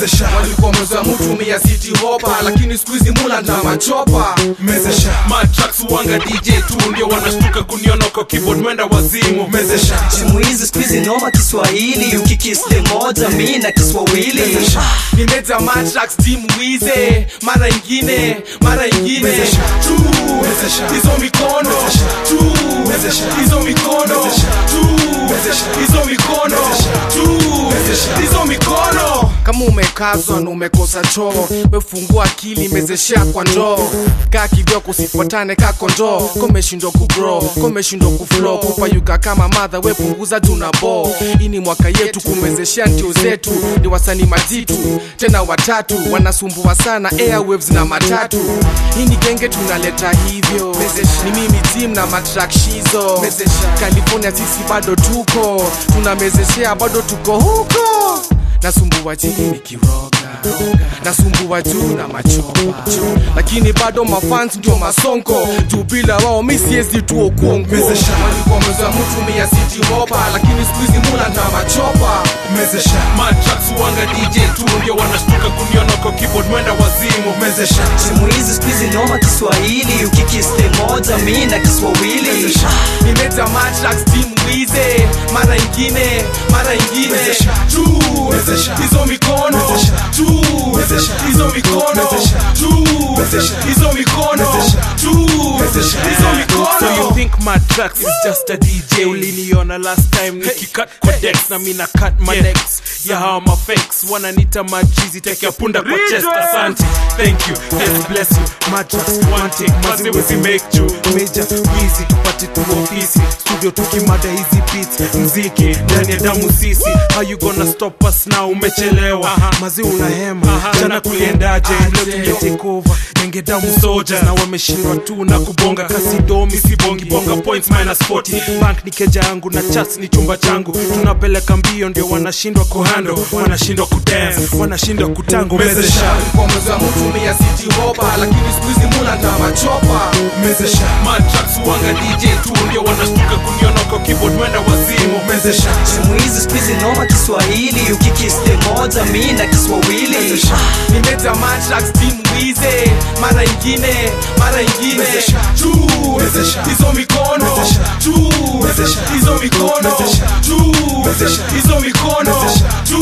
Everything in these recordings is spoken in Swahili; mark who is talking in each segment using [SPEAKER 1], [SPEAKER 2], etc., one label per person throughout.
[SPEAKER 1] mezesha
[SPEAKER 2] walikuwa mwezo mutumia city hopa lakini siku hizi mula na machopa
[SPEAKER 1] mezesha
[SPEAKER 3] matrax wanga dj tu ndio wanashtuka kuniona kwa keyboard mwenda wazimu
[SPEAKER 1] mezesha
[SPEAKER 4] simu hizi skuizi noma kiswahili ukikiste moja mi na kiswahili
[SPEAKER 2] nimeja matrax team wize mara ingine mara ingine
[SPEAKER 1] Mezesha.
[SPEAKER 2] tu
[SPEAKER 1] Mezesha.
[SPEAKER 2] hizo mikono
[SPEAKER 1] Mezesha.
[SPEAKER 2] tu
[SPEAKER 1] Mezesha.
[SPEAKER 2] hizo mikono
[SPEAKER 1] Mezesha.
[SPEAKER 2] tu
[SPEAKER 1] Mezesha.
[SPEAKER 2] hizo mikono
[SPEAKER 1] Mezesha.
[SPEAKER 2] tu
[SPEAKER 1] Mezesha.
[SPEAKER 2] hizo mikono kama umekazwa na umekosa choo wefungua akili mezeshea kwa ndoo kaa kivyoko usifuatane ka kondoo komeshindwa kubro komeshindwa kuflo kupayuka kama madha wepunguza tuna bo hii ni mwaka yetu kumezeshea ntio zetu ni wasanii majitu tena watatu wanasumbua sana airwaves na matatu hii ni genge tunaleta hivyo ni mimi tim na matrakshizo california sisi bado tuko tunamezeshea bado tuko huko nasumbua chini nikiroga nasumbua juu na machopa lakini bado mafans ndio masonko juu bila wao mi siezi tu okongo
[SPEAKER 1] Mezesha.
[SPEAKER 2] walikuwa mweza mtumia city hopa lakini siku hizi mula na machopa
[SPEAKER 1] mezesha
[SPEAKER 3] matrax wanga dj tu ndio wanashtuka kuniona kwa keyboard mwenda wazimu
[SPEAKER 1] mezesha
[SPEAKER 4] simu hizi skuizi noma kiswahili ukikiste moja mi na kiswahili
[SPEAKER 1] mezesha
[SPEAKER 2] nimeja matrax team wize mara ingine mara ingine
[SPEAKER 1] Mezesha.
[SPEAKER 2] tu
[SPEAKER 1] Mezesha.
[SPEAKER 2] hizo mikono
[SPEAKER 1] Mezesha.
[SPEAKER 2] tu
[SPEAKER 1] Mezesha.
[SPEAKER 2] hizo mikono
[SPEAKER 1] Mezesha.
[SPEAKER 2] tu
[SPEAKER 1] Mezesha.
[SPEAKER 2] hizo mikono
[SPEAKER 1] Mezesha.
[SPEAKER 2] tu
[SPEAKER 1] Mezesha.
[SPEAKER 2] hizo
[SPEAKER 3] So you
[SPEAKER 2] mikono
[SPEAKER 3] think my tracks is just a DJ Uliniona last time nikicut kwa decks Na mina cut my necks Ya hawa mafakes Wananita majizi Teke punda kwa chest Asante Thank you God bless you My tracks one take Mazi wezi make you Major Wheezy Tupate tu ofisi Studio tukimada hizi beats Mziki Ndani ya damu sisi How you gonna stop us now Umechelewa Mazi unahema Jana kuliendaje Leo tumetake over Nenge damu soldiers Na wameshindwa tu na kubonga kasi domi sibongi bonga points minus 40 bank ni keja yangu na chats ni chumba changu tunapeleka mbio ndio wanashindwa kuhando wanashindwa kudance wanashindwa kutango
[SPEAKER 1] Mezesha.
[SPEAKER 2] kwa mwezi wa mtumia city hopa lakini siku hizi mula na machopa
[SPEAKER 1] mezesha
[SPEAKER 3] matrax wanga dj tu ndio wanashtuka kuniona kwa keyboard mwenda wazimu
[SPEAKER 1] mezesha
[SPEAKER 4] simu hizi skuizi noma kiswahili ukikiste moja mi na kiswahili
[SPEAKER 2] nimeja matrax team wize mara ingine mara ingine
[SPEAKER 1] Mezesha.
[SPEAKER 2] tu
[SPEAKER 1] Mezesha.
[SPEAKER 2] hizo mikono
[SPEAKER 1] Mezesha.
[SPEAKER 2] tu
[SPEAKER 1] Mezesha.
[SPEAKER 2] hizo mikono
[SPEAKER 1] Mezesha.
[SPEAKER 2] tu
[SPEAKER 1] Mezesha.
[SPEAKER 2] hizo mikono
[SPEAKER 1] Mezesha.
[SPEAKER 2] tu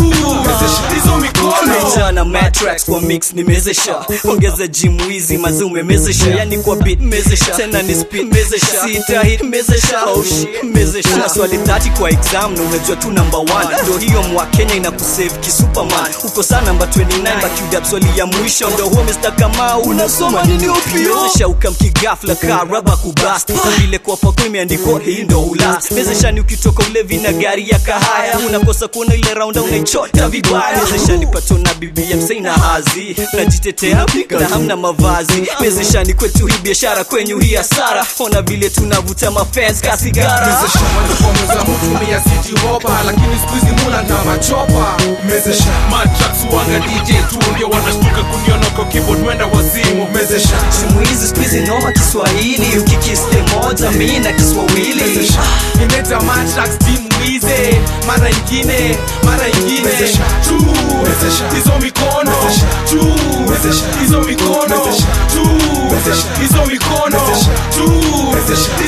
[SPEAKER 2] hizo mikono
[SPEAKER 4] jana matrax kwa mix nimezesha ongeza jimu hizi mazi umemezesha yani kwa beat mezesha tena ni spin mezesha sita hit mezesha oh shit mezesha una swali 30 kwa exam na unajua tu number 1 ndio hiyo mwa Kenya inakusave kisuperman uko saa namba 29 bakiuda swali ya mwisho ndio huo Mr. Kamau unasoma nini opio mezesha ukamkigafla ka raba kubast vile kwa pako imeandikwa hii ndo ulast mezesha ni ukitoka ulevi na gari ya kahaya unakosa kuona ile raunda unaichota vibaya mezesha ni pato na bibi ya msei na hazi najitetea na hamna mavazi mezeshani kwetu hii biashara kwenyu hii hasara ona vile tunavuta mafans kasigara
[SPEAKER 2] walikuwa mwezi wa mtumia city hopa lakini siku hizi mula na machopa
[SPEAKER 1] mezesha
[SPEAKER 3] matrax wanga dj tu ndio wanashtuka kuniona kwa keyboard mwenda wazimu
[SPEAKER 1] mezesha
[SPEAKER 4] simu hizi skuizi noma kiswahili ukikiste moja mi na kiswahili
[SPEAKER 2] nimeja matrax team wize mara ingine mara ingine
[SPEAKER 1] Mezesha.
[SPEAKER 2] tu
[SPEAKER 1] Mezesha.
[SPEAKER 2] hizo mikono
[SPEAKER 1] Mezesha.
[SPEAKER 2] tu
[SPEAKER 1] Mezesha.
[SPEAKER 2] hizo mikono
[SPEAKER 1] Mezesha.
[SPEAKER 2] tu
[SPEAKER 1] Mezesha.
[SPEAKER 2] hizo mikono
[SPEAKER 1] Mezesha.
[SPEAKER 2] tu
[SPEAKER 1] Mezesha.